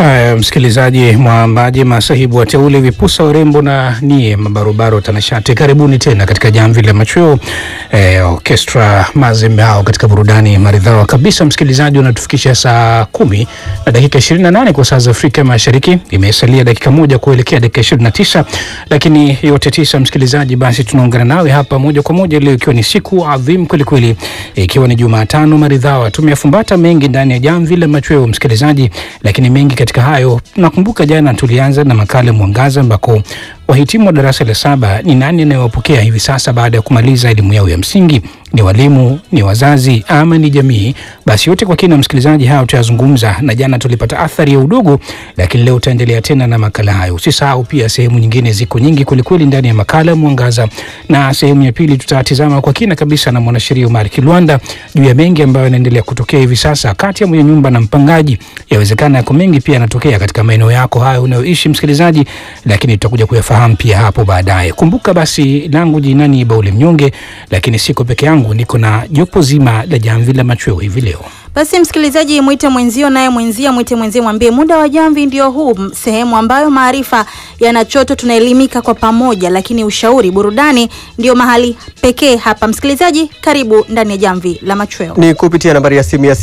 Haya, msikilizaji, mwambaji, masahibu wateule, vipusa, urembo na nie mabarobaro, tanashati, karibuni tena katika jamvi la machweo eh, orkestra Mazembe hao katika burudani maridhawa kabisa. Msikilizaji, unatufikisha saa kumi na dakika 28 kwa saa za Afrika Mashariki. Imesalia dakika moja kuelekea dakika 29, lakini yote tisa, msikilizaji, basi tunaungana nawe hapa moja kwa moja leo, ikiwa ni siku adhimu kwelikweli, ikiwa ni Jumatano maridhawa. Tumeyafumbata mengi ndani ya jamvi la machweo, msikilizaji, lakini mengi katika hayo, nakumbuka jana tulianza na makala Mwangaza ambako wahitimu wa darasa la saba ni nani anayewapokea hivi sasa baada ya kumaliza elimu yao ya msingi? Ni walimu, ni wazazi ama ni jamii? Basi yote kwa kina, msikilizaji, hayo tutayazungumza, na jana tulipata athari ya udogo, lakini leo utaendelea tena na makala hayo. Usisahau pia sehemu nyingine ziko nyingi kwelikweli ndani ya makala Mwangaza, na sehemu ya pili tutatizama kwa kina kabisa na mwanasheria Omar Kilwanda juu ya mengi ambayo yanaendelea kutokea hivi sasa kati ya mwenye nyumba na mpangaji. Yawezekana yako mengi pia yanatokea katika maeneo yako hayo unayoishi msikilizaji, lakini tutakuja kuyafahamu pia hapo baadaye. Kumbuka basi, langu jina ni Baule Mnyonge, lakini siko peke yangu, niko na jopo zima la jamvi la machweo hivi leo. Basi msikilizaji, mwite mwenzio, naye mwenzia mwite mwenzie, mwambie muda wa jamvi ndio huu, sehemu ambayo maarifa yanachoto, tunaelimika kwa pamoja, lakini ushauri, burudani ndio mahali pekee hapa. Msikilizaji, karibu ndani ya jamvi la machweo. Ni kupitia nambari ya simu ya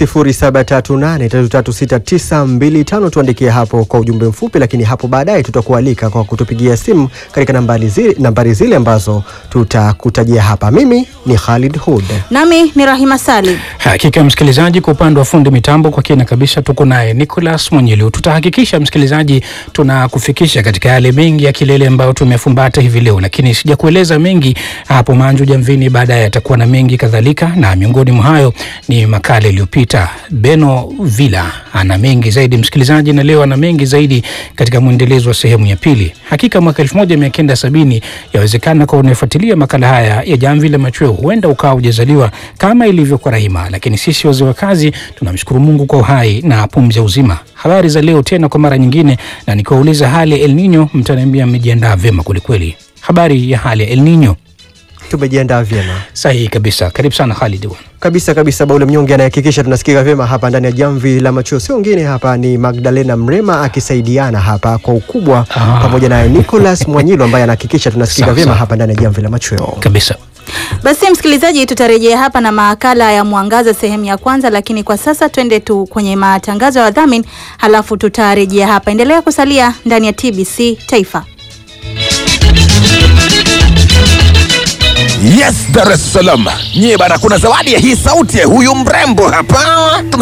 0738336925 tuandikie hapo kwa ujumbe mfupi, lakini hapo baadaye tutakualika kwa kutupigia simu katika nambari zile, nambari zile ambazo tutakutajia hapa. Mimi ni Khalid Hud. Nami ni Rahima Salim. Hakika msikilizaji, kwa upande wa fundi mitambo kwa kina kabisa tuko naye Nicholas Mwenyelu. Tutahakikisha msikilizaji, tunakufikisha katika yale mengi ya kilele ambayo tumefumbata hivi leo, lakini sijakueleza mengi hapo manju jamvini, baadaye atakuwa na mengi kadhalika, na miongoni mwa hayo ni makala iliyopita. Beno Villa ana mengi zaidi msikilizaji, na leo ana mengi zaidi katika mwendelezo wa sehemu ya pili. Hakika mwaka 1970 yawezekana kwa unafuatilia makala haya ya jamvi la machweo, huenda ukawa hujazaliwa kama ilivyo kwa Rahima, lakini sisi wazee wa kazi tunamshukuru Mungu kwa uhai na pumzi ya uzima. Habari za leo tena kwa mara nyingine, na nikiwauliza hali ya El Nino, mtaniambia mmejiandaa vyema kwelikweli. Habari ya hali ya El Nino? Tumejiandaa vyema Sahihi kabisa. Karibu sana Khalid bwana. kabisa kabisa. Baule Mnyonge anayehakikisha tunasikika vyema hapa ndani ya jamvi la machweo, sio wengine hapa ni Magdalena Mrema akisaidiana hapa kwa ukubwa Ah. pamoja naye Nicholas Mwanyilo ambaye anahakikisha tunasikika Sawa, vyema sawa. hapa ndani ya jamvi la machweo. Kabisa. Basi msikilizaji, tutarejea hapa na makala ya Mwangaza sehemu ya kwanza, lakini kwa sasa twende tu kwenye matangazo ya wadhamini, halafu tutarejea hapa. Endelea kusalia ndani ya TBC Taifa. Yes, Dar es Salaam. Nyie bana, kuna zawadi ya hii sauti ya huyu mrembo hapa.